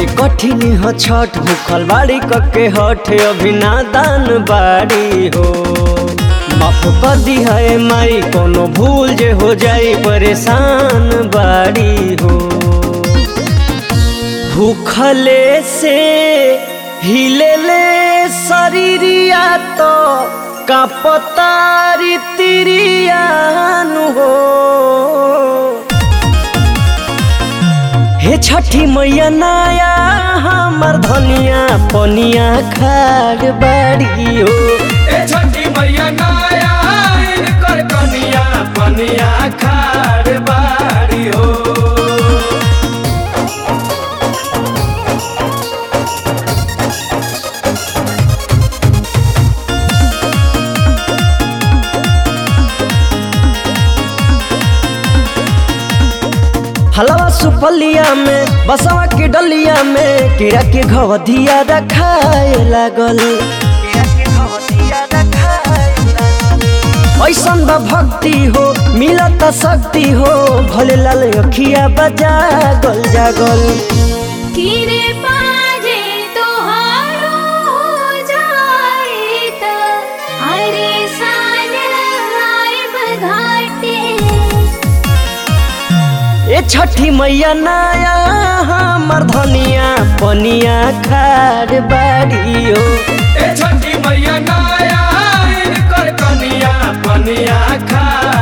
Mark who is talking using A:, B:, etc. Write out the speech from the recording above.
A: बड़ी कठिन ह छठ भूखल बाड़ी कके हठ अभी नादान बाड़ी हो माफ कर दी है माई कोनो भूल जे हो जाई परेशान बाड़ी हो भूखले से हिलेले शरीरिया तो कापतारी तिरियानु हो हे छठी मैया नाया हमर धनिया पनिया खाड़ बाड़ी हो
B: ए छठी मैया नाया इनकर कनिया पनिया खाड़ बाड़ी हो
A: हलवा सुपलिया में बसवा के डलिया में कीड़ा के घवधिया रखाए लागल ऐसन बा भक्ति हो मिलत शक्ति हो भले लाल अखिया बजा गल जागल
C: किरे पाजे तोहारो हो जाए त हरे साल आइब घाटे
A: ए छठी मैया नाया हमर धनिया पनिया खाड़ बाड़ी हो
B: ए छठी मैया नाया इनकर कनिया पनिया खाड़